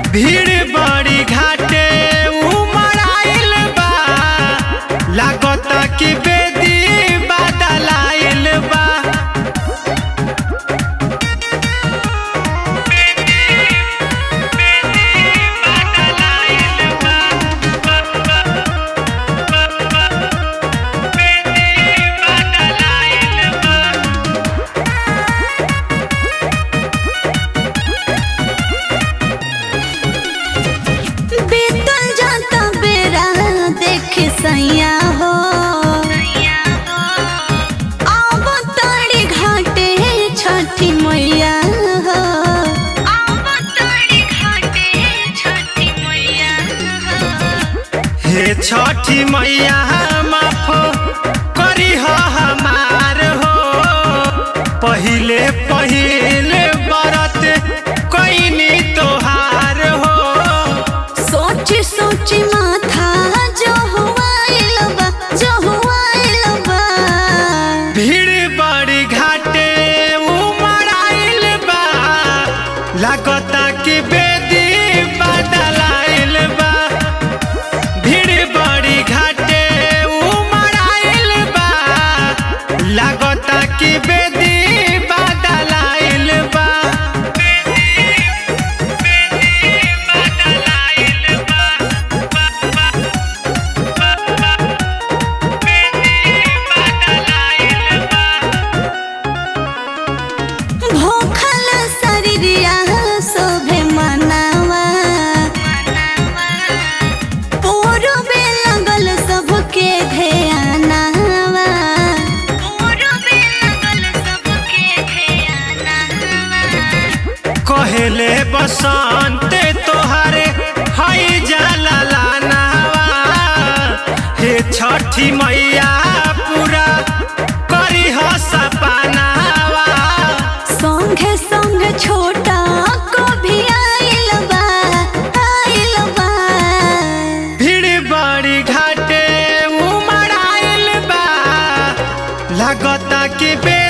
भीड़ बड़ी घाटे उमड़ाइल बा लागता कि बेदी बदलाइल बा बीतल जाता बेरा देख सैया हो आब तारी घाटे छठी मैया हो हे छठी मैया माफ करी हो हमार हो पहिले पहिले बरत कैनी तोहार हो सोच सोच माथा जो हुआइल बा जो हुआइल बा भीड़ बड़ी घाटे उमड़ाइल बा लागता कि बेदी बदलाइल बा भीड़ बड़ी घाटे उमड़ाइल बा लागता कि बेदी बदलाइल बा भूखल शरीरिया शोभे मनावा पूर्वे लगल सबके ध्यानावा कहेले बसंत तोहारे हई जाला लानावा हे छठी मैया पूरा करी हो सपनावा संगे संग छोटा को भी आइल बा आइल बा भीड़ बड़ी घाटे उमड़ाइल बा लागता कि बे